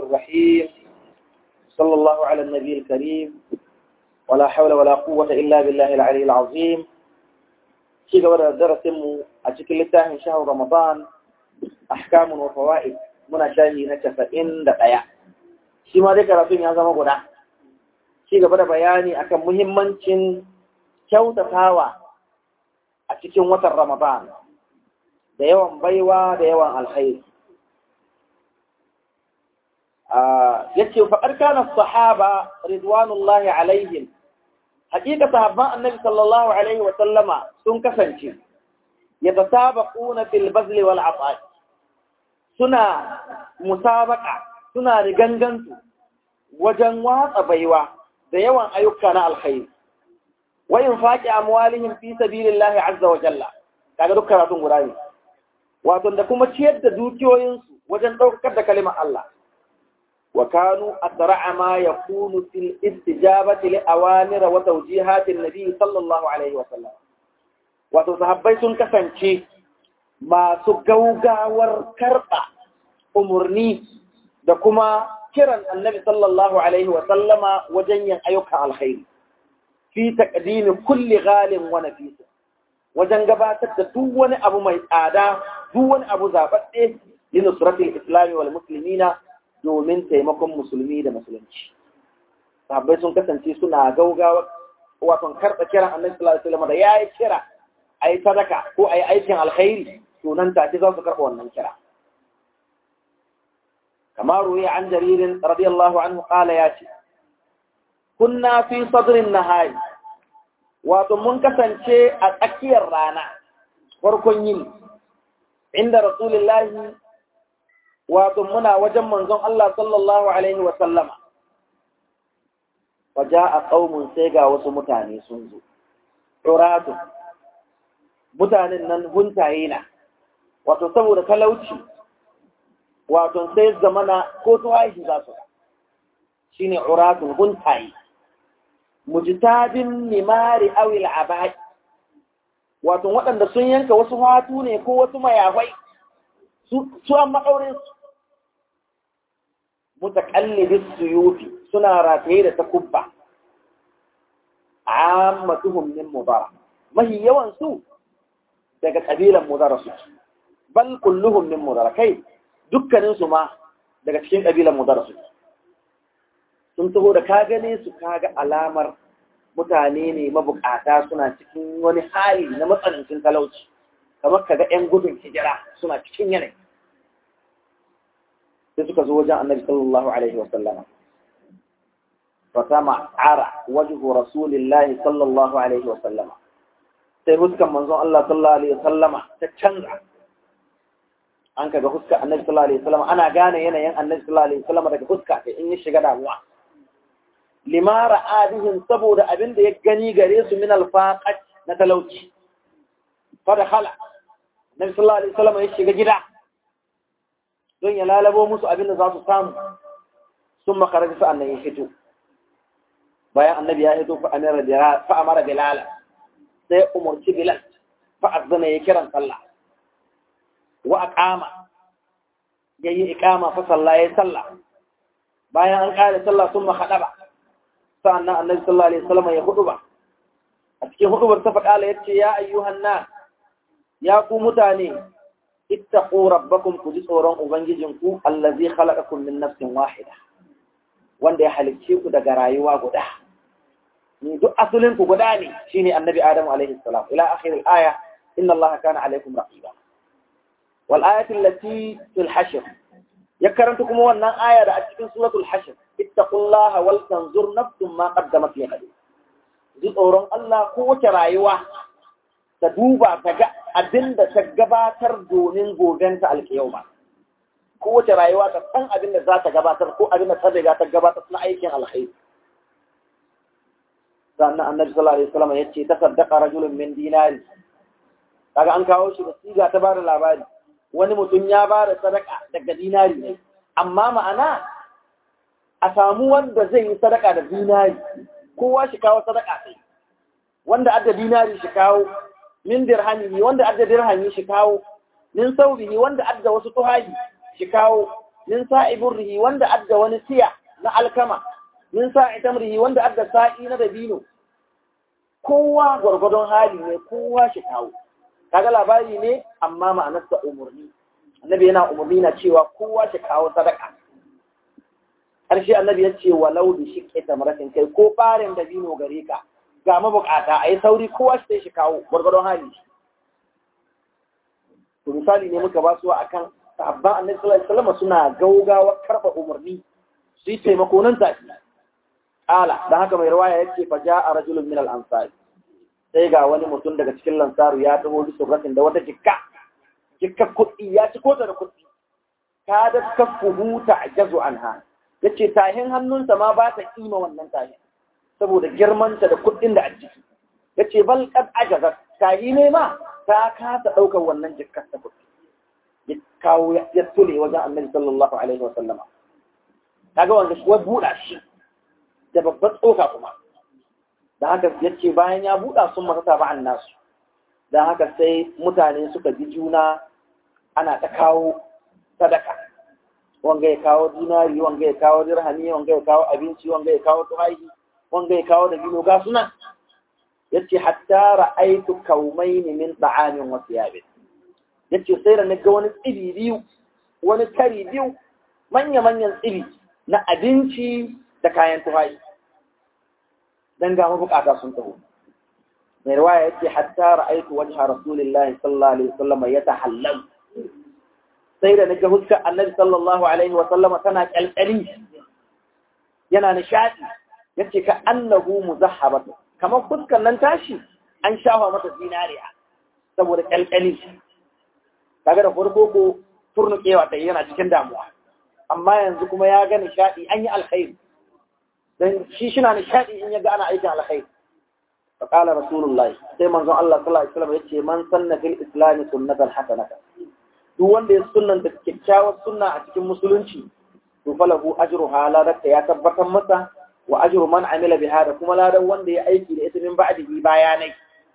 الرحيم صلى الله على النبي الكريم ولا حول ولا قوة إلا بالله العلي العظيم شيء قبل درس مو أشكل لتاه شهر رمضان أحكام وفوائد muna shahi na casa'in da ɗaya shi ma dai karatun ya zama guda shi gaba da bayani akan muhimmancin kyautatawa a cikin watan ramadan da yawan baiwa da yawan alkhairi ya ce faɗar kanar sahaba ridwanullahi alaihim hakika sahabban annabi sallallahu alaihi wa sallama sun kasance ya tasabaquna fil bazli wal ata'i suna musabaka suna rigangansu wajen watsa baiwa da yawan ayyuka na alkhairi wa infaqi amwalihim fi sabilillahi azza wa jalla kaga duk karatun guda ne wato da kuma ciyar da dukiyoyinsu wajen ɗaukar da kalimar Allah wa kanu asra'a ma yakunu fil istijabati li awamir wa tawjihatin nabi sallallahu alaihi wa sallam wato sahabbai sun kasance masu gaugawar karɓa umarni da kuma kiran annabi sallallahu alaihi wa sallama wajen yin ayyukan alkhairi fi taqdimi kulli ghalin wa nafisa wajen gabatar da duk wani abu mai tsada duk wani abu zababbe li nusratil islami wal muslimina domin taimakon musulmi da musulunci sahabbai sun kasance suna gaugawa wato karɓa kiran annabi sallallahu alaihi wa sallama da yayi kira ayi sadaka ko ayi aikin alkhairi to nan take za su karɓa wannan kira كما روي عن جرير رضي الله عنه قال ياتي كنا في صدر النهار ومن كسانشي أتأكي الرانا فركن يني عند رسول الله ومنا وجم منظم الله صلى الله عليه وسلم وجاء قوم سيغا وسمتاني سنزو عراد mutanen nan huntaye na wato saboda talauci wato sai zamana ko tuwashi za su shi ne uratun huntaye mujtabin nimari awil abai wato waɗanda sun yanka wasu hatu ne ko wasu mayafai su an maɗaurin su mutakallibis suyufi suna rataye da takubba ammatuhum min mudara mahi yawan su daga kabilan mudara su bal kulluhum min mudara kai dukkaninsu ma daga cikin ƙabilan mudar su sun taho da ka gane su kaga alamar mutane ne mabukata suna cikin wani hali na matsanancin talauci kamar kaga 'yan gudun hijira suna cikin yanayi sai suka zo wajen annabi sallallahu alaihi wa sallama fatama ara wajhu rasulillahi sallallahu alaihi wa sallama sai huskan manzon Allah sallallahu alaihi wa sallama ta canza an kaga huska annabi sallallahu alaihi wasallam ana gane yanayin annabi sallallahu alaihi wasallam daga huska sai in ya shiga damuwa lima ra'adihim saboda abin da ya gani gare su min alfaqat na talauci fa da khala annabi sallallahu alaihi wasallam ya shiga gida don ya lalabo musu abin da za su samu sun makaraji sa annabi ya fito bayan annabi ya fito fa amara bilal fa amara bilal sai umurci bilal fa azana ya kiran sallah wa aqama yayi iqama fa salla yayi salla bayan an kare sallah sun mahadaba sa'annan annabi sallallahu alaihi wasallam ya huduba a cikin hudubar ta fada yace ya ayyuhan nas ya ku mutane ittaqu rabbakum ku ji tsoron ubangijinku allazi khalaqakum min nafsin wahida wanda ya halicce ku daga rayuwa guda ni duk asalin ku guda ne shine annabi adam alaihi salam ila akhir al-aya inna allaha kana alaikum raqiba والآية التي في الحشر يكرمتكم وانا آية في سورة الحشر اتقوا الله ولتنظر نفس ما قدمت لغد ji tsoron Allah kowace rayuwa ta duba ta ga abin da ta gabatar domin gobenta alkiyama kowace rayuwa ta san abin da za ta gabatar ko abin da ta riga ta gabatar na aikin alkhairi sannan annabi sallallahu alaihi wasallam ya ce tasaddaqa rajulun min dinari kaga an kawo shi da siga ta bada labari wani mutum ya ba da sadaka daga dinari ne amma ma'ana a samu wanda zai yi sadaka da dinari kowa shi kawo sadaka sai wanda adda dinari shi kawo min dirhami wanda adda dirhami shi kawo min saubihi wanda adda wasu tuhahi shi kawo min sa'i burrihi wanda adda wani siya na alkama min sa'i tamrihi wanda adda sa'i na dabino kowa gwargwadon hali ne kowa shi kawo kaga labari ne amma ma'anarsa umarni annabi yana umarni na cewa kowa shi kawo sadaka ƙarshe annabi ya ce walau da shi ke tamaratin kai ko ɓarin dabino gare ka ga mabukata a yi sauri kowa shi shi kawo gwargwadon hali to misali ne muka ba su a kan sahabban annabi sallallahu alaihi wasallam suna gaugawa karɓa umarni su yi taimako nan take ala dan haka mai rawaya yace fa ja'a rajulun min al-ansari sai ga wani mutum daga cikin lansaru ya taho bi surratin da wata jikka jikka kuɗi ya ci kota da kuɗi ka da kafuhu ta'jazu anha yace tahin hannunsa ma ba ta kima wannan tahin saboda girmanta da kuɗin da a ciki yace bal qad ajazat tahi ne ma ta kasa ɗaukar wannan jikkar ta kuɗi ya kawo ya tule wajen annabi sallallahu alaihi wa sallama kaga wanda shi buɗa shi da babbar tsoka kuma da haka ya ce bayan ya buɗa sun masa ba'an nasu da haka sai mutane suka bi juna ana ta kawo sadaka wanga ya kawo dinari wanga ya kawo dirhami wanga ya kawo abinci wanga ya kawo tuhahi wanga ya kawo dabino ga suna yace hatta ra'aytu kaumain min ta'amin wa thiyabin yace sai da naga wani tsibi biyu wani kari biyu manya manyan tsibi na abinci da kayan tuhahi dan ga mabukata sun taho mai riwaya yace hatta ra'aytu wajha rasulillahi sallallahu alaihi wasallam yatahallal sai da naga huskar annabi sallallahu alaihi wasallam tana kalkali yana nishadi yace ka annahu muzahhabatu kamar fuskar nan tashi an shafa mata zinariya saboda kalkali kaga da farko ko turnukewa ta yana cikin damuwa amma yanzu kuma ya ga nishadi an yi alkhairi dan shi shina nishadi in yaga ana aikin alkhairi fa qala rasulullahi sai manzon Allah sallallahu alaihi wasallam yace man sanna fil islam sunnatan hasanatan duk wanda ya sunnanta kyakkyawar sunna a cikin musulunci to falahu ajruha ladarta ya tabbatar masa wa ajru man amila biha da kuma ladan wanda ya aiki da ita min ba'dihi bayanai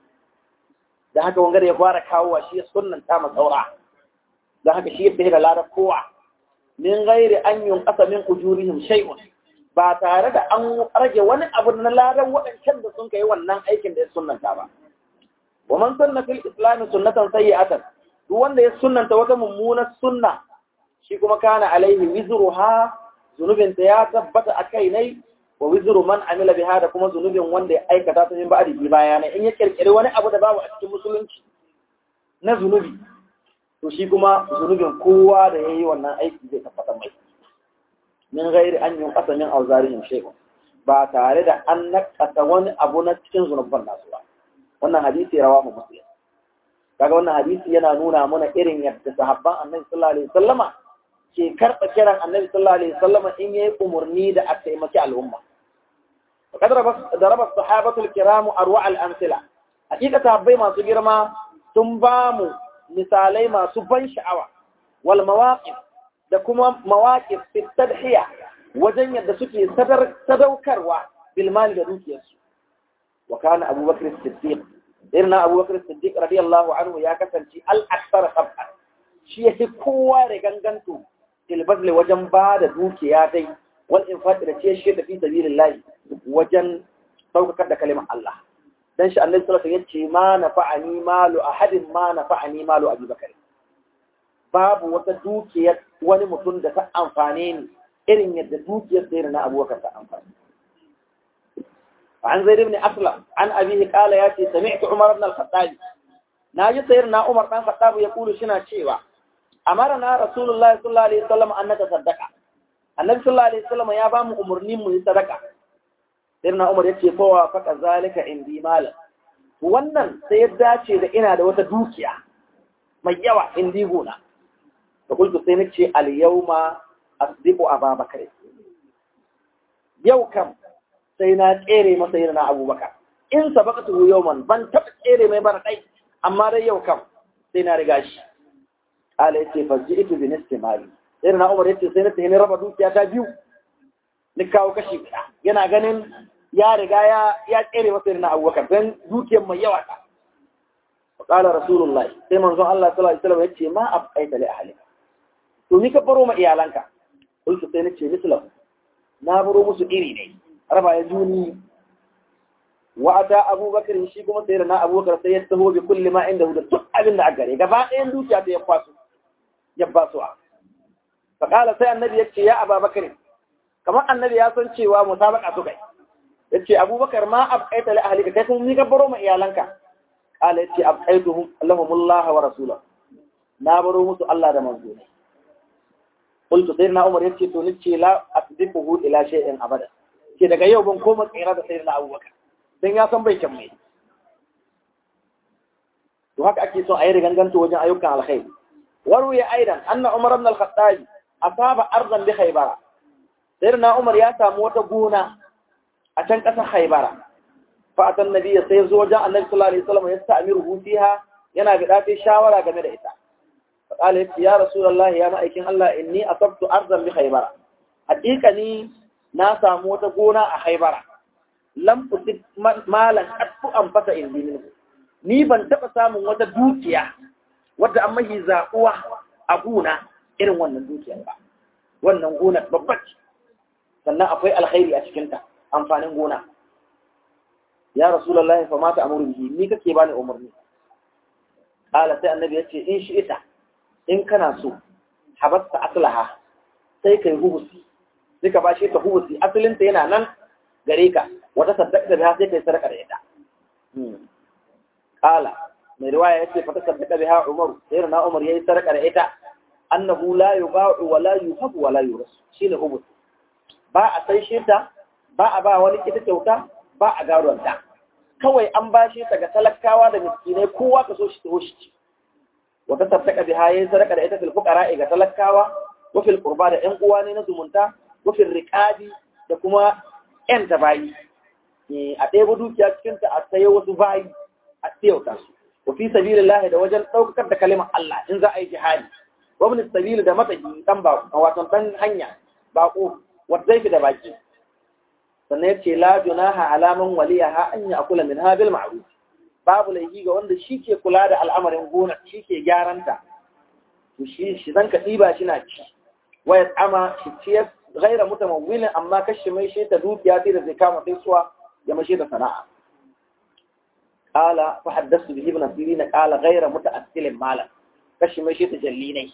da haka wanga da ya fara kawo shi ya sunnanta ma tsaura da haka shi ya da ladar kowa min ghairi an yunqasa min ujurihim shay'un ba tare da an rage wani abu na ladan waɗancan da sun kai wannan aikin da ya sunnanta ba. Wa man sunna fil islam sunnatan sayyi'atan duk wanda ya sunnanta wata mummunar sunna shi kuma kana alaihi wizruha zunubin ta ya tabbata a kai nai wa wizru man amila biha da kuma zunubin wanda ya aikata ta min ba'di bi bayanai in ya kirkiri wani abu da babu a cikin musulunci na zunubi to shi kuma zunubin kowa da yayi wannan aiki zai tabbata mai min gairi an yin ƙasa min auzarihim shay'un ba tare da an nakasa wani abu na cikin zunubban nasu ba wannan hadisi rawa mu muslim kaga wannan hadisi yana nuna mana irin yadda sahabban annabi sallallahu alaihi wasallama ke karɓa kiran annabi sallallahu alaihi wasallama in yayi umurni da a taimaki al'umma وقد ضرب الصحابة الكرام أروع الأمثلة حقيقة sahabbai masu girma sun ba mu misalai masu ban sha'awa wal mawaqif da kuma mawaƙif tadhiya wajen yadda suke sadaukarwa bilmali da dukiyarsu wa kana abubakar siddiq irin na abubakar siddiq radiyallahu anhu ya kasance al-aksar sab'a shi yake kowa da ganganto tilbazle wajen ba da dukiya dai wal infaqi da ce shi da fi sabilillah wajen saukakar da kalimar Allah dan shi annabi sallallahu alaihi wasallam yace ma nafa'ani malu ahadin ma nafa'ani malu abubakar babu wata dukiyar wani mutum da ta amfane ni irin yadda dukiyar sayar na abubakar ta amfani. عن زيد بن أسلم عن أبيه قال ياتي سمعت عمر بن الخطاب ناجي سيرنا عمر بن الخطاب يقول شنا شيوا أمرنا رسول الله صلى الله عليه وسلم أن نتصدق النبي صلى الله عليه وسلم يا بام أمرني من صدقة سيرنا عمر يتي فوا فك ذلك عندي مال wannan sai ya dace da ina da wata dukiya mai yawa indi gona da kulku sai nace al yawma asdiqu ababakar yau kam sai na tsere masa yin na abubakar in sabaqatu yawman ban taɓa tsere mai bara dai amma dai yau kam sai na riga shi ala yace faji'tu bi nisfi mali sai na umar yace sai na tafi raba dukiya ta biyu ni kawo kashi guda yana ganin ya riga ya ya tsere masa yin na abubakar dan dukiyar mai yawa ta qala rasulullahi sai manzon Allah sallallahu alaihi wasallam yace ma abqaita li ahlika to ni ka baro ma iyalanka qultu sai nace mislam na baro musu iri ne raba ya juni wa ata abubakar shi kuma sai na abubakar sai ya taho bi kulli ma inda da duk abin da a gare gaba ɗayan dukiya ta ya kwaso ya ba su fa kala sai annabi yace ya ababakar kamar annabi ya san cewa musabaka su kai yace abubakar ma abqaita li ahlika kai kun ni baro ma iyalanka kala yace abqaituhum allahumullah wa rasulahu na baro musu Allah da manzo ne qultu sayyidina umar yace to nace la asdiquhu ila shay'in abada ke daga yau ban koma tsira da sayyidina abubakar dan ya san bai kyan mai to haka ake son a yi riganganto wajen ayyukan alkhairi waruya aidan anna umar ibn al-khattab asaba ardan bi khaybara sayyidina umar ya samu wata gona a can kasar khaybara fa atan nabiyyi sai zo wajen annabi sallallahu alaihi wasallam ya sta'miru fiha yana ga dace shawara game da ita fa qala ya rasulullah ya ma'aikin Allah inni asabtu ardan bi khaybara haqiqani na samu wata gona a khaybara lam usib malan qattu an fata indi minhu ni ban taɓa samun wata dukiya wadda an mahi zaɓuwa a gona irin wannan dukiyar ba wannan gonar babbar sannan akwai alkhairi a cikinta amfanin gona ya rasulallah fa mata amuru bihi ni kake bani umarni qala sai annabi yace in shi ita in kana so habasta aslaha sai kai hubusi sai ka bashi ta hubusi asalinta yana nan gare ka wata saddaka da sai kai sadaka da ita qala mai riwaya yace fa tasaddaqa biha Umar sai na Umar yayi sarka da ita annahu la yuba'u wa la yuhabu wa la yuras shine hubut ba a sai shirta ba a ba wani ita kyauta ba a garon ta kawai an bashi ta ga talakawa da miskinai kowa ka so shi to shi wa tasaddaqa biha yayi sarka da ita fil fuqara ga talakawa wa fil qurba da ƴan uwa ne na zumunta wa fil riqabi da kuma ƴan tabayi a ɗaya dukiya cikin ta a sayo wasu bayi a tsayauta su wa fi sabilillah da wajen daukar da kalimar Allah in za a yi jihadi wa ibn sabil da mataki dan ba wato dan hanya bako wa zaifi da baki sannan yace la junaha alaman waliyaha an ya'kula min habil ma'ruf babu laifi ga wanda shi ke kula da al'amarin gona shi ke gyaranta to shi shi zan ka diba shi na ci wa yat'ama shi ciyar ghaira mutamawwilin amma kashi mai shi ta dukiya sai da zai kama sai suwa ya mashi da sana'a قال فحدثت به ابن سيرين قال غير متأثل مالا كشي ما شيء تجليني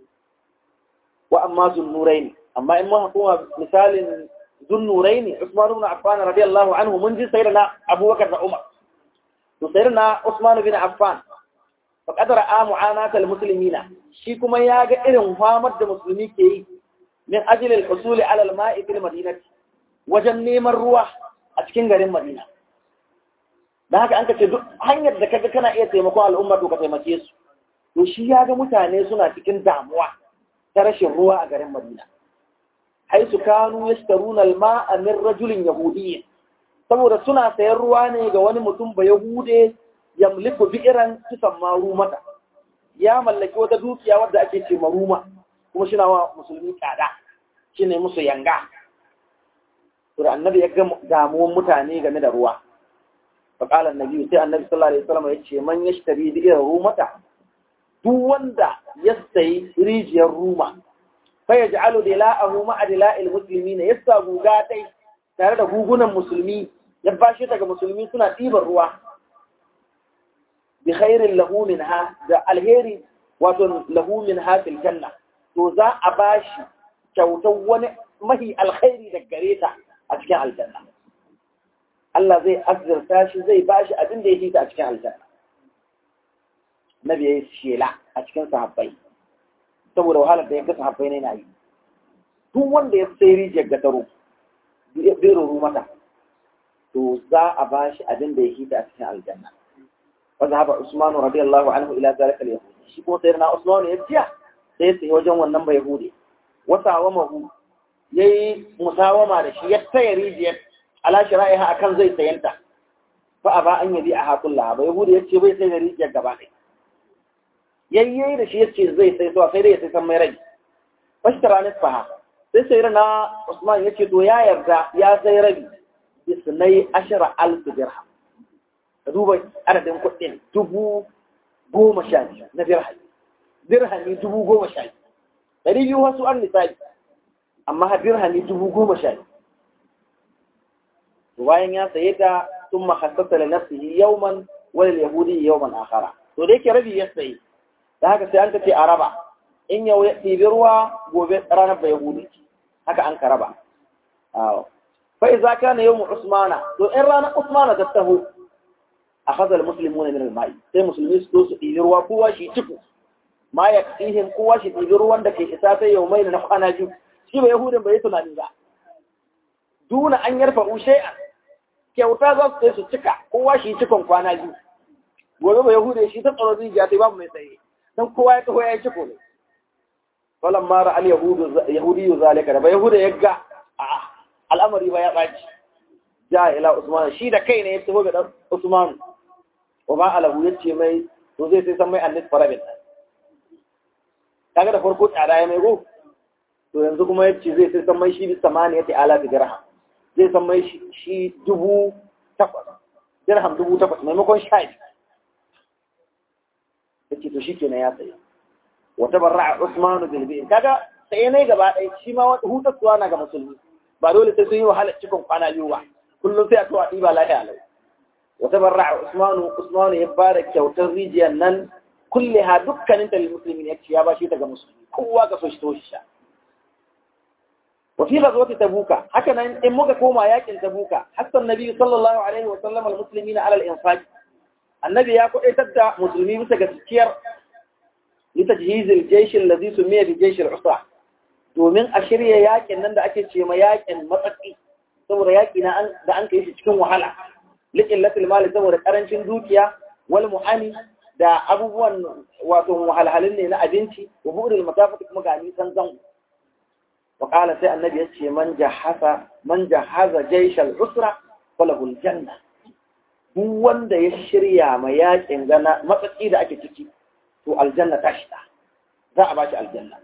وأما ذو النورين أما إما هو مثال ذو النورين عثمان بن عفان رضي الله عنه منذ سيرنا أبو بكر وعمر سيرنا عثمان بن عفان فقد رأى معاناة المسلمين شي كما ياغا إرن فامد المسلمين كي من أجل الحصول على الماء في المدينة وجن نيم الروح أتكين غير المدينة da haka an ka ce duk hanyar da kaga kana iya taimakon al'umma to ka taimake su to shi ya ga mutane suna cikin damuwa ta rashin ruwa a garin Madina haisu kanu yashtaruna al-ma'a min rajulin yahudiyyin saboda suna sayan ruwa ne ga wani mutum ba yahude yamliku bi'ran tusamma rumata ya mallaki wata dukiya wadda ake ce maruma kuma shi wa musulmi tsada shine musu yanga to da annabi ya ga damuwan mutane game da ruwa فقال النبي سي النبي صلى الله عليه وسلم yace man yashtari da irin rumata duk wanda ya sayi rijiyar ruma fa yaj'alu dila'ahu ma'a dila'il muslimin yasa guga dai tare da gugunan musulmi ya bashi daga musulmi suna ɗiban ruwa bi khairin lahu minha da alheri wato lahu minha fil janna to za a bashi kyautar wani mahi alkhairi da gare ta a cikin aljanna Allah zai azurta shi zai ba shi abin da ya fita a cikin aljanna. Nabi ya yi shela a cikin sahabbai, saboda wahalar da ya ga sahabbai ne na yi. Duk wanda ya sai rijiyar gataro, bai ruru mata, to za a ba shi abin da ya fita a cikin aljanna. Wanda haɓa Usmanu radiyallahu anhu ila zalika al-yahudi. Shi kuma sai na Usmanu ya tiya sai ya sayi wajen wannan bai yahudi. Wasa wa mahu yayi musawama da shi ya taya rijiyar ala shira'iha akan zai sayanta fa aba an yabi a hakulla ba yahudi yace bai sai da rijiyar gaba ɗaya yayye da shi yace zai sai so sai dai ya sai san mai rai fashtara nisfaha sai sai na Usman yace to ya yarda ya sai rabi isnai ashara alf dirham ka duba adadin kuɗin dubu goma sha biyu na dirham dirhami dubu goma sha biyu ɗari biyu wasu an misali amma har dirhami dubu goma sha bayan ya saye ta sun mahassasa da nafsihi yauman wani yahudi yauman akara to da yake rabi ya saye da haka sai an ka ce a raba in yau ya ɗibi ruwa gobe ranar ba yahudi haka an ka raba fa iza kana yawmu usmana to in ranar usmana ta taho akhadha almuslimuna min alma'i sai musulmi su su ɗibi ruwa kowa shi ciku ma ya kasihin kowa shi ɗibi ruwan da ke isa sai yau mai na kwana biyu shi ba yahudin bai tunani ba duna an yarfa shay'an kyauta za su sai su cika kowa shi cikon kwana biyu gobe ba yahude shi ta tsaro zuciya sai babu mai tsaye dan kowa ya taho ya yi ciko ne falan mara al yahudu yahudiyu zalika da ba yahuda ya ga al'amari ba ya ɓaci ja ila usman shi da kai ne ya taho ga dan usman wa ba alahu ya ce mai to zai sai san mai annis farabin kaga da farko tsada ya mai go to yanzu kuma ya ce zai sai san mai shi bi samaniya ta ala dirham zai san mai shi dubu takwas dirham dubu takwas maimakon sha biyu ya ce to shi kenan ya tsaye wata barra usmanu bilbi kaga tsaye ne gaba ɗaya shi ma wata hutattuwa na ga musulmi ba dole sai sun yi wahalar cikin kwana biyu ba kullum sai a tuwa ɗiba lafiya lau wata barra usmanu usmanu ya ba da kyautar rijiyar nan kulle ha dukkanin talil musulmi ya ce ya ba shi daga musulmi kowa ka so shi to shi sha وفي غزوة تبوك هكذا إن موكا كوما ياكن تبوك حتى النبي صلى الله عليه وسلم المسلمين على الإنفاق النبي يقول إتدى مسلمين سكتكير لتجهيز الجيش الذي سمي بجيش العصا domin a shirya yakin nan da ake ce ma yakin matsaki saboda yaki na da an kai shi cikin wahala likin latil mali saboda karancin dukiya wal mu'ani da abubuwan wato wahalhalin ne na abinci wa bu'rul masafati kuma ga nisan zango وقال سي النبي يتشي من جهز من جهز جيش العسرة فله الجنة duk wanda ya shirya ma yakin gana matsatsi da ake ciki to aljanna ta shida za a bashi aljanna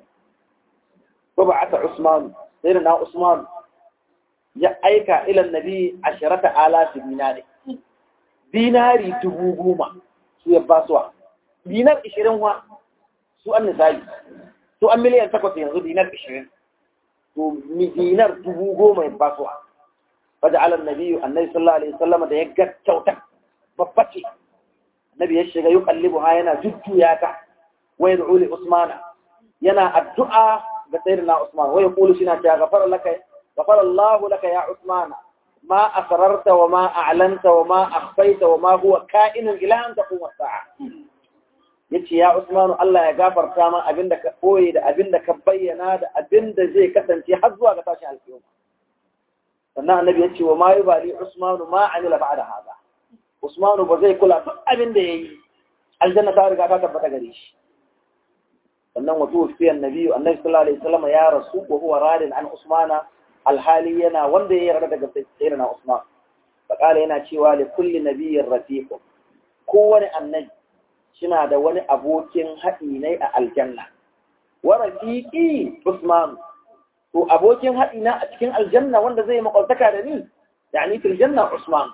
ko ba aka Usman sai na Usman ya aika ila nabi asharata alafi dinari dinari dubu goma su ya basuwa dinar ishirin wa su an nisabi su an miliyan takwas yanzu dinar ishirin to dinar dubu goma ya ba su faja ala nabi annabi sallallahu alaihi wasallam da ya ga kyauta babba ce annabi ya shiga yuqallibu ha yana jujjuya ta wa yad'u li usmana yana addu'a ga sayyidina usman wa yaqulu shina ta ghafara laka ghafara Allah laka ya usmana ma asrarta wa ma a'lanta wa ma akhfayta wa ma huwa ka'inun ila an taqum as-sa'a yace ya Usmanu Allah ya gafarta ma abinda ka koye da abinda ka bayyana da abinda zai kasance har zuwa ga tashin alƙiyama sannan annabi yace wa ma yubali Usmanu ma amila ba'da hada Usmanu ba zai kula duk abinda yayi aljanna ta riga ta tabbata gare shi sannan wa tuwfi annabi annabi sallallahu alaihi wasallam ya rasu wa huwa radin an Usmana alhali yana wanda ya yarda daga sayyidina Usman faqala yana cewa li kulli nabiyyin rafiqun kowane annabi suna da wani abokin haɗi ne a aljanna. Wa rafiqi Usman to abokin haɗi na a cikin aljanna wanda zai makwabtaka da ni yani fil janna Usman.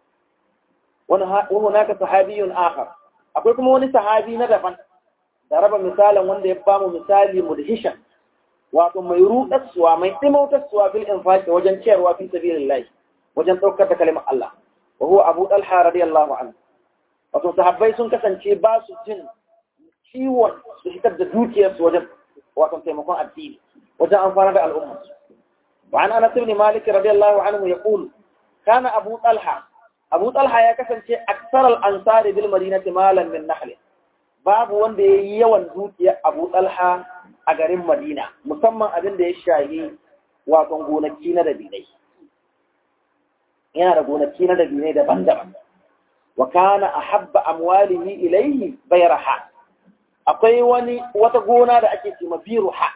Wani hunaka sahabiyun akhar akwai kuma wani sahabi na daban da raba misalin wanda ya bamu misali mudhishan wato mai ruɗarsuwa mai ɗimautarsuwa bil infaqi wajen ciyarwa fi sabilillah wajen ɗaukar da kalimar Allah wa huwa Abu Talha radiyallahu anhu wato sahabbai sun kasance ba su jin ciwon su fitar da dukiyarsu wajen wato taimakon addini wajen amfana da al'umma wa an anas ibn malik radiyallahu anhu yaqul kana abu talha abu talha ya kasance aksar al-ansar bil madinati malan min nahl babu wanda yayi yawan dukiyar abu talha a garin madina musamman abin da ya shahi wato gonaki na dabinai yana da gonaki na dabinai daban-daban وكان أحب أمواله إليه بيرها akwai wani wata gona da ake ce biruha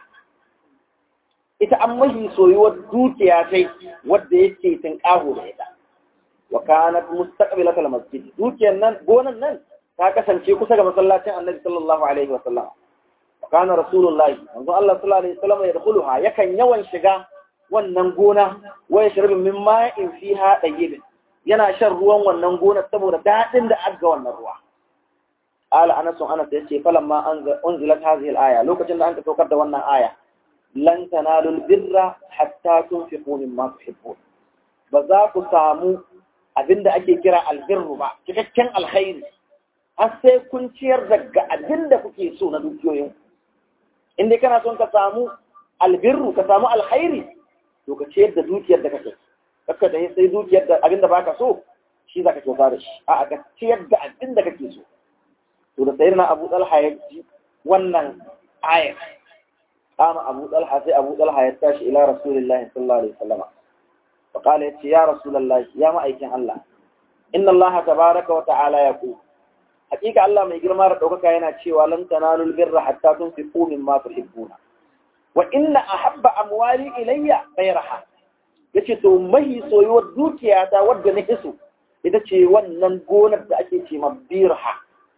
ita an mahi soyuwar dukiya sai wadda yake tinkaho da ita wa kanat mustaqbilat al-masjid dukiyar nan gonan nan ta kasance kusa ga masallacin Annabi sallallahu alaihi wa sallam wa kana rasulullahi manzo Allah sallallahu alaihi wa sallam yadkhuluha yakan yawan shiga wannan gona wa yashrabu min ma'in fiha dayyibin yana shan ruwan wannan gonar saboda daɗin da aga wannan ruwa. Ala Anas Anas ya ce falan ma unzilat hadhihi al-aya lokacin da an ka saukar da wannan aya lan tanalul birra hatta tunfiqu mimma tuhibbun ba za ku samu abinda ake kira albirru ba cikakken alkhairi har sai kun ciyar daga abinda kuke so na dukiyoyin in dai kana son ka samu albirru ka samu alkhairi to ka ciyar da dukiyar da kake kakka da sai dukiyar da abinda baka so shi za ka kyauta da shi a ka ciyar da abinda kake so to da sayyidina Abu Talha ya ji wannan ayat قام أبو طلحة سي أبو طلحة يتاش إلى رسول الله صلى الله عليه وسلم فقال يا رسول الله يا ما أيكن الله إن الله تبارك وتعالى يقول حقيقة الله ما يقول مرة دوكا كاينا تشي ولن تنالوا البر حتى تنفقوا مما تحبون وإن أحب أموالي إلي غيرها yace to mahi soyuwar dukiyata wadda na hiso ita ce wannan gonar da ake ce mabirha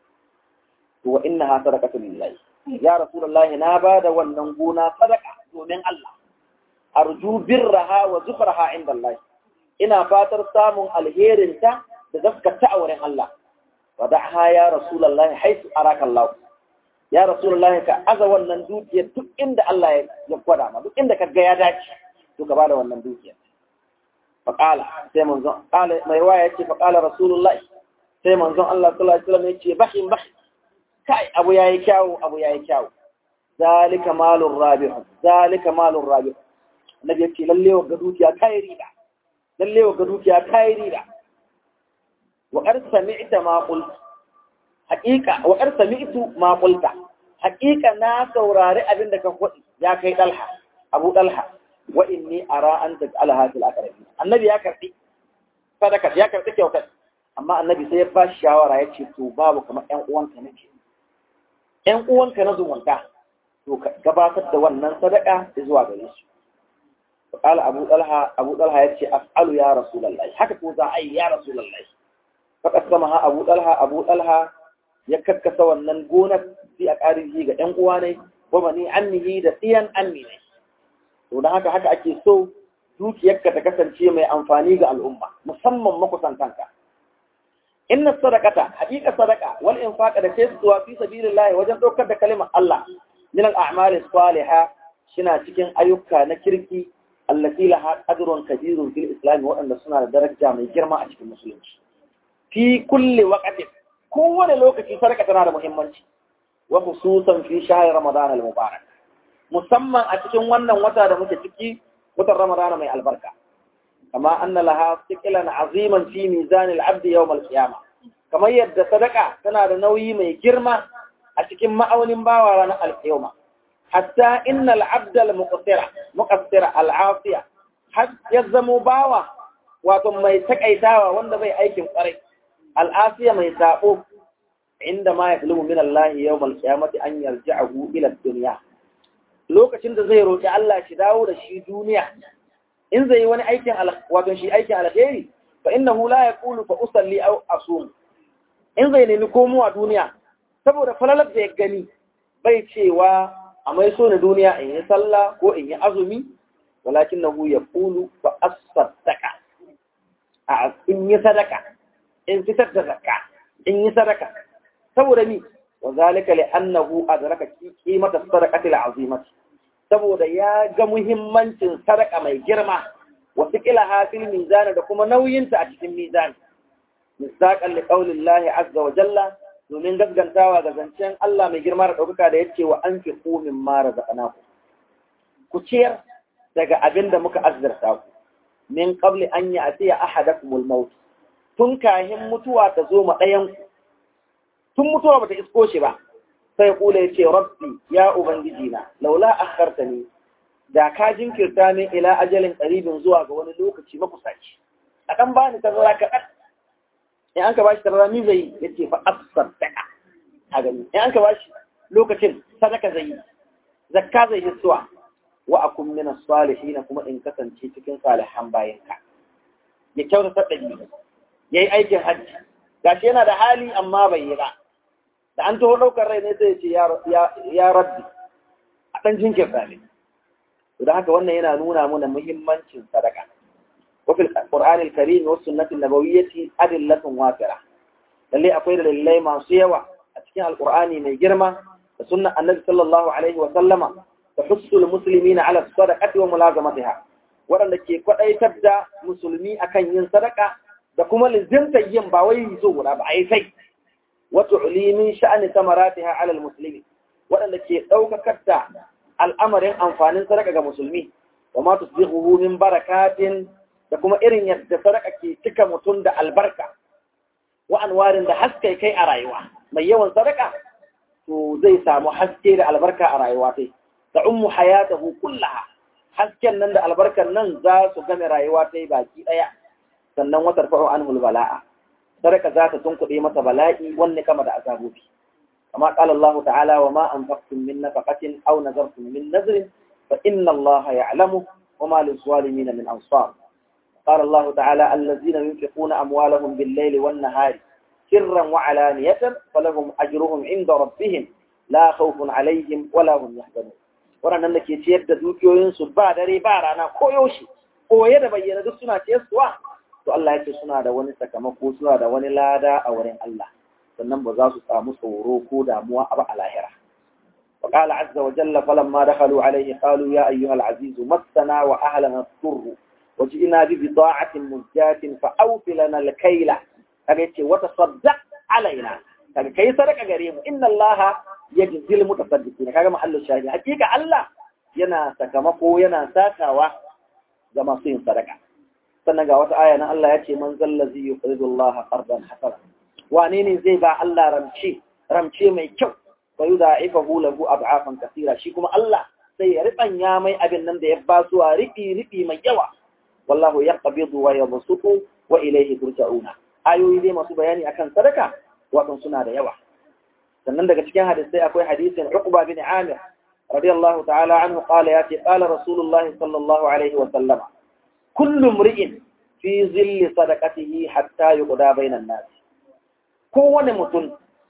to wa innaha sadaqatu lillahi ya rasulullah na bada wannan gona sadaka domin Allah arju birraha wa zufraha inda Allah ina fatar samun alherin ta da zaskata a wurin Allah wada'ha ya rasulullah haisu araka Allah ya rasulullah ka aza wannan dukiyar duk inda Allah ya gwada ma duk inda ka ga ya dace to ka bada wannan dukiyar faqala sai manzon qala mai waya yace faqala rasulullah sai manzon Allah sallallahu alaihi wasallam yace bahin bahin kai abu yayi kyawu abu yayi kyawu zalika malur rabih zalika malur rabih annabi yace lalle wa ga dukiya kai riba lalle wa ga dukiya kai riba wa qad sami'ta ma qult haqiqa wa qad sami'tu ma qulta haqiqa na saurari abin da ka faɗi ya kai dalha abu dalha wa inni ara an taj'alaha fil aqrabi annabi ya karbi sadaka ya karbi kyautar amma annabi sai ya ba shi shawara ya ce to babu kamar ƴan uwanka nake ƴan uwanka na zumunta to ka gabatar da wannan sadaka zuwa gare su فقال أبو طلحة أبو طلحة يتشي أفعل يا رسول الله حكى توزع أي يا رسول الله فقسمها أبو طلحة أبو طلحة يككس وننقونك في أقاربه ga ‘yan uwa ne, wa bani annihi da tsiyan anni ne. To da haka haka ake so dukiyarka ta kasance mai amfani ga al'umma, musamman makusantanka. Inna sadaqata haqiqa sadaqa wal infaqa da kai zuwa fi sabilillah wajen daukar da kalimar Allah min al a'mali salihah shina cikin ayyuka na kirki allati laha qadrun kabirun fil islam waɗanda suna da daraja mai girma a cikin musulunci fi kulli waqtin kowane lokaci sadaka tana da muhimmanci wa khususan fi shahr ramadan al mubarak musamman a cikin wannan wata da muke ciki watan ramadan mai albarka kama anna laha thiqlan aziman fi mizan al abd yawm al qiyamah kamar yadda sadaka tana da nauyi mai girma a cikin ma'aunin bawa ranar al-qiyamah حتى إن العبد المقصر مقصر العاصية حتى يزمو باوا واتم ما يتكأيتاوا واند بي أيكم قري العاصية ما يتاقو عندما يطلب من الله يوم القيامة أن يرجعه إلى الدنيا lokacin da zai roƙi Allah shi dawo da shi duniya in zai yi wani aikin wato shi aikin alheri fa innahu la yaqulu fa usalli aw asum in zai nemi komowa duniya saboda falalar da ya gani bai cewa a mai so na duniya in yi sallah ko in yi azumi walakin na ya kulu ba a sadaka a in yi sadaka in fitar da zakka in yi sadaka saboda ni wa zalika li annahu adraka qimata sadaqati al'azimati saboda ya ga muhimmancin sadaka mai girma wa thiqlaha fil mizan da kuma nauyinta a cikin mizan misaqan li qawli Allah azza wa jalla domin gaskantawa ga zancen Allah mai girma da ɗaukaka da ya ce wa an fi kumin mara zaɓana ku. Ku ciyar daga abin da muka azzarta ku, min ƙabli an yi a siya ahada maut tun kahin mutuwa ta zo ma ɗayanku, tun mutuwa ba ta isko shi ba, sai kula ya ce, Rabbi, ya Ubangiji na, laula akharta ne, da ka jinkirta min ila ajalin ƙaribin zuwa ga wani lokaci makusaci. A ɗan ba ni tazara kaɗan, in an ka bashi tarara ni zai ya ce fa asadaka a gani in an ka bashi lokacin sadaka zai yi zakka zai yi suwa wa akun min salihin kuma in kasance cikin salihan bayanka ya kyauta sadaki yayi aikin hajji gashi yana da hali amma bai yi ba da an taho daukar rai ne sai ya ce ya rabbi a dan jinkirta ne to haka wannan yana nuna mana muhimmancin sadaka وفي القرآن الكريم والسنة النبوية أدلة وافرة للي أقول لله ما سيوا أتكين القرآن من جرمة السنة النبي صلى الله عليه وسلم tahussul muslimina ala sadaqati wa mulazamatiha waɗanda ke kwaɗaitar da musulmi akan yin sadaka da kuma lizimtar yin ba wai zo guda ba a yi sai wata ulimin sha'ani samaratiha alal musulmi waɗanda ke ɗaukakar da al'amarin amfanin sadaka ga musulmi wa ma tusbihu min barakatin da kuma irin yadda sadaka ke cika mutum da albarka wa anwarin da haske kai a rayuwa mai yawan sadaka to zai samu haske da albarka a rayuwa sai da ummu hayatahu kullaha hasken nan da albarkar nan za su game rayuwa ta yi baki ɗaya sannan watar fa'o an bala'a sadaka za ta tunkuɗe masa bala'i wanne kama da azabobi kama qala Allah ta'ala wa ma anfaqtum min nafaqatin aw nazartum min nazrin fa inna Allah ya'lamu wa ma lis-zalimin min ansar قال الله تعالى الذين ينفقون أموالهم بالليل والنهار سرا وعلانية فلهم أجرهم عند ربهم لا خوف عليهم ولا هم يحزنون waɗannan da ke ciyar da dukiyoyinsu ba dare ba rana ko yaushe koye da bayyana duk suna ciyarsuwa to Allah ya ce suna da wani sakamako suna da wani lada a wurin Allah sannan ba za su samu tsoro ko damuwa a ba a lahira wa qala azza wa jalla falamma dakhalu alayhi qalu ya ayyuhal aziz massana wa ahlana dhurru wa ji'na bi bida'atin muzjatin fa awfi lana al-kayla kaga yace wa tasaddaq alaina kaga kai sadaka gare mu inna allaha yajzil mutasaddiqina kaga mahallin shahidi hakika Allah yana sakamako yana sakawa ga masu yin sadaka sannan ga wata aya nan Allah ya ce man zallazi yuqridu Allah qardan hasana wane ne zai ba Allah ramce ramce mai kyau wa yudha'ifahu lahu ad'afan kathira shi kuma Allah sai ya ribanya mai abin nan da ya ba su a ribi ribi mai yawa wallahu yaqbidu wa yabsutu wa ilayhi turja'una ayoyi dai masu bayani akan sadaka wato suna da yawa sannan daga cikin hadisai akwai hadisin Uqba bin Amir radiyallahu ta'ala anhu qala ya ce qala rasulullahi sallallahu alaihi wa sallama kullu mri'in fi zilli sadaqatihi hatta yuqda bainan nas kowane mutum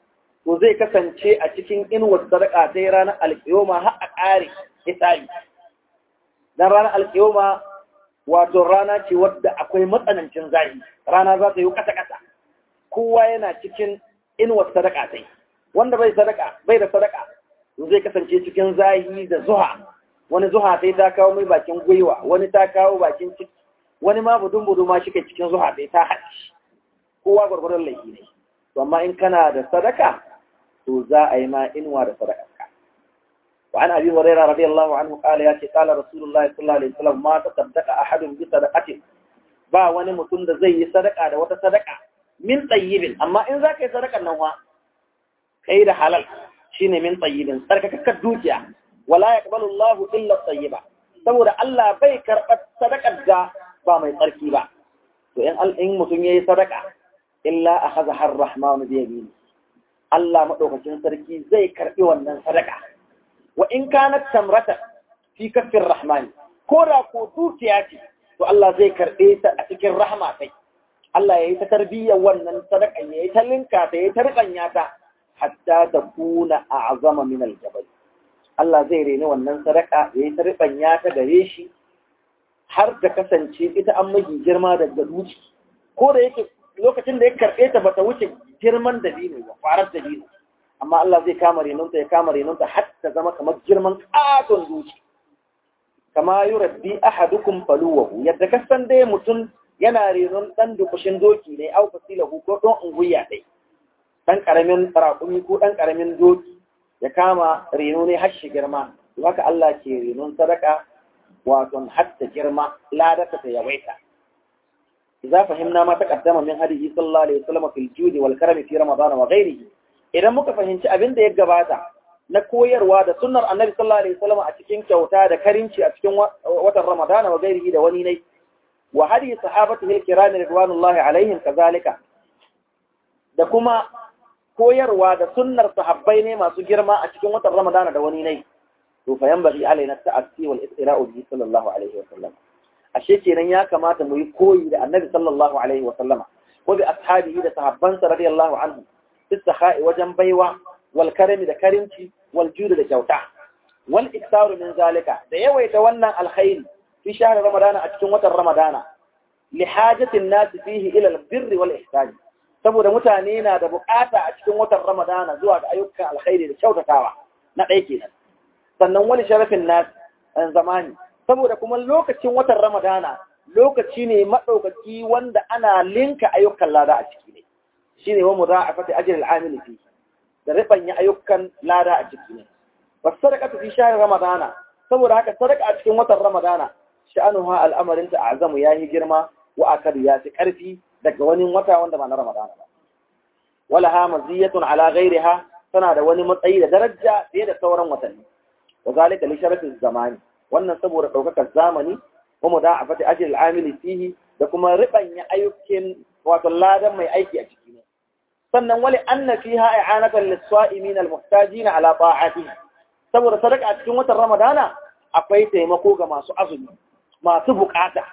to zai kasance a cikin inuwar sadaka sai ranar alkiyoma har a ƙare hisabi dan ranar alkiyoma wato rana ce wadda akwai matsanancin zahi rana za ta yi kasa-kasa kowa yana cikin inuwar sadaka sai wanda bai sadaka bai da sadaka zai kasance cikin zahi da zuha wani zuha sai ta kawo mai bakin gwiwa wani ta kawo bakin ciki wani ma budun budu ma shike cikin zuha sai ta haɗi kowa gwargwaron laifi ne to amma in kana da sadaka to za a yi ma inuwa da sadaka ka وعن أبي هريرة رضي الله عنه قال ياتي قال رسول الله صلى الله عليه وسلم ما تصدق أحد بصدقة با wani mutum da zai yi sadaka da wata sadaka min tayyibin amma in za ka yi sadakan nan wa kai da halal shine min tayyibin sarkakakkar dukiya wala yaqbalu Allah illa tayyiba saboda Allah bai karɓar sadakar da ba mai tsarki ba to in in mutum yayi sadaka illa akhadha ar-rahman bi yamini Allah madaukakin sarki zai karbi wannan sadaka wa in kanat tamrata fi kaffir rahman ko da ko dukiya ce to Allah zai karbe ta a cikin rahma sai Allah yayi ta tarbiyyar wannan sadaka yayi ta linka ta yayi ta rikanya ta hatta ta kuna a'zama min al-jabal Allah zai reni wannan sadaka yayi ta rikanya ta gare shi har da kasance ita an magi girma daga duci ko da yake lokacin da ya karbe ta bata wuce girman dabino ba farar dabino amma Allah zai kama renunta ya kama renunta har ta zama kamar girman katon duci kama yurabbi ahadukum faluwahu yadda kasan dai mutum yana renon dan dukushin doki ne au fasilahu ko don unguya dai dan karamin raƙumi ko dan karamin doki ya kama reno ne har shi girma haka Allah ke renon sadaka wato har ta girma ladata ta yawaita idza fahimna ma taqaddama min hadihi sallallahu alaihi wasallam fil judi wal karami fi ramadan wa ghairihi idan muka fahimci abin da ya gabata na koyarwa da sunnar annabi sallallahu alaihi wasallam a cikin kyauta da karinci a cikin watan ramadana wa gairihi da wani ne wa hadi sahabatihi al-kiram ridwanullahi alaihim kazalika da kuma koyarwa da sunnar sahabbai ne masu girma a cikin watan ramadana da wani ne to fa yanbaghi alaina ta'assi wal istira'u bihi sallallahu alaihi wasallam ashe kenan ya kamata mu yi koyi da annabi sallallahu alaihi wasallam ko bi ashabihi da sahabbansa radiyallahu anhu السخاء وجن بيوة والكرم ده كرمتي والجود ده جوتا والإكثار من ذلك ده يويتونا الخير في شهر رمضان أتكون وتر رمضان لحاجة الناس فيه إلى البر والإحسان saboda mutane na da bukata a cikin watan Ramadana zuwa ga ayyukan alkhairi da kyautatawa na ɗaya kenan sannan wani sharafin nas zamani saboda kuma lokacin watan ramadana lokaci ne maɗaukaki wanda ana linka ayyukan lada a ciki ne shine wa mudha'afati ajri al-amili fi da ribanya ayyukan lada a ciki ne was sadaqatu fi shahr ramadana saboda haka sadaka a cikin watan ramadana sha'anuha al'amarin ta azamu yayi girma wa akadu ya fi karfi daga wani wata wanda ba na ramadana ba wala ha maziyatun ala ghairiha tana da wani matsayi da daraja fiye da sauran watanni wa zalika li sharafin zamani wannan saboda daukakar zamani wa muda'afati ajri al-amili fihi da kuma ribanya ayyukin wato ladan mai aiki a ciki ne sannan wali anna fiha i'anatan lis-sa'imin al-muhtajin ala ta'atihi saboda sadaka a cikin watan ramadana akwai taimako ga masu azumi masu bukata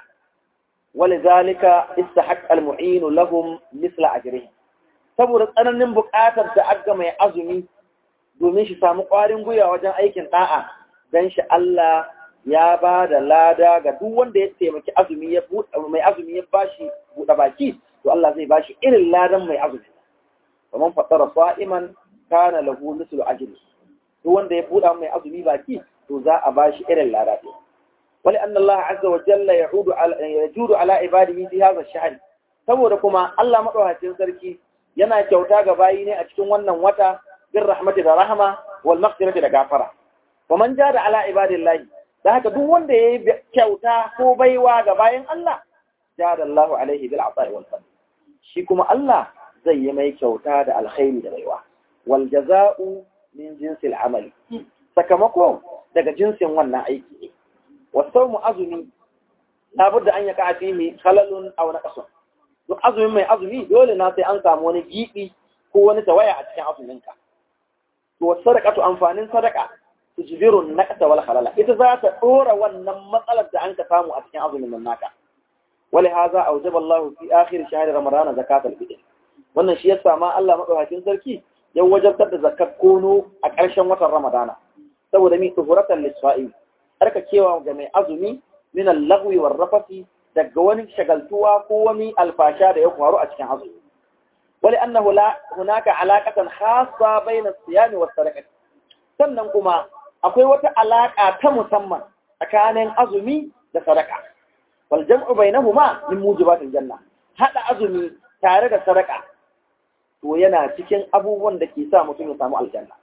ولذلك استحق المعين لهم مثل أجرهم saboda tsananin buƙatar da aga mai azumi domin shi samu ƙwarin gwiwa wajen aikin ɗa'a don shi Allah ya ba da lada ga duk wanda ya taimaki azumi ya mai azumi ya bashi buɗe baki to Allah zai bashi irin ladan mai azumi kamar fatara sa'iman kana lahu mislu ajri duk wanda ya buɗa mai azumi baki to za a bashi irin lada ɗin ولأن الله عز وجل يعود على يجود على عباده في هذا الشهر saboda kuma Allah madaukakin sarki yana kyauta ga bayi ne a cikin wannan wata bin rahmati da rahama wal maghfirati da gafara wa man jada ala ibadillahi da haka duk wanda yayi kyauta ko baiwa ga bayin Allah jada Allahu alaihi bil ata'i wal fadl shi kuma Allah zai yi mai kyauta da alkhairi da baiwa wal jaza'u min jinsil amali sakamako daga jinsin wannan aiki ne والصوم أزمي لابد أن يقع فيه خلل أو نقص duk azumin mai azumi dole na sai an samu wani gibi ko wani tawaya a cikin azumin ka to sadaqatu amfanin sadaqa tujbiru naqta wal khalala ita za ta dora wannan matsalar da an ka samu a cikin azumin nan naka wali hadha awjaba Allah fi akhir shahr ramadan zakat al fitr wannan shi yasa ma Allah madaukakin sarki ya wajabtar da zakat kono a ƙarshen watan ramadana saboda mi tuhuratan lisfa'il kewa ga mai azumi min al-lagwi war rafasi daga wani shagaltuwa ko wani alfasha da ya faru a cikin azumi wali annahu la hunaka alaqatan khassa bayna as-siyam was sadaqah sannan kuma akwai wata alaka ta musamman tsakanin azumi da sadaka wal jam'u bainahuma min mujibatil janna hada azumi tare da sadaka to yana cikin abubuwan da ke sa mutum ya samu aljanna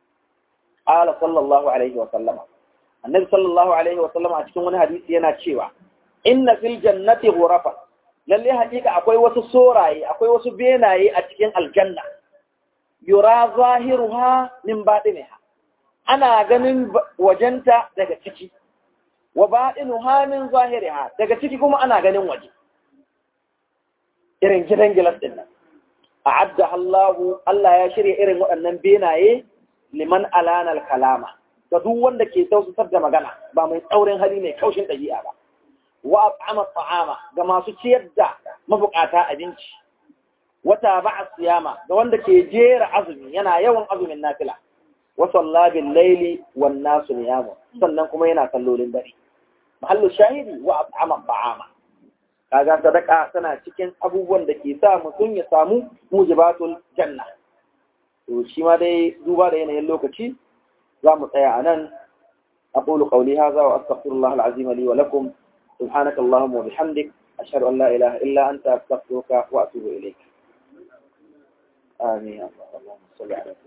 qala sallallahu alaihi wa sallama annabi sallallahu alaihi wa sallam a cikin wani hadisi yana cewa inna fil jannati ghurafa lalle hakika akwai wasu soraye akwai wasu benaye a cikin aljanna yura zahiruha min batiniha ana ganin wajenta daga ciki wa batinuha min zahiriha daga ciki kuma ana ganin waje irin gidan gilas din nan a'adda Allahu Allah ya shirya irin waɗannan benaye liman alana al-kalama ga duk wanda ke tausatar da magana ba mai tsaurin hali mai kaushin ɗabi'a ba wa at'ama ta'ama ga masu ciyar da mabukata abinci wata ba'a siyama ga wanda ke jera azumi yana yawan azumin nafila wa salla bil laili wan nasu niyamu sannan kuma yana sallolin dare mahallu shahidi wa at'ama ta'ama kaga sadaka tana cikin abubuwan da ke sa mutum ya samu mujibatul janna to shi ma dai duba da yanayin lokaci za mu tsaya a nan أقول قولي هذا وأستغفر الله العظيم لي ولكم سبحانك اللهم وبحمدك أشهد أن لا إله إلا أنت أستغفرك وأتوب إليك آمين اللهم صل على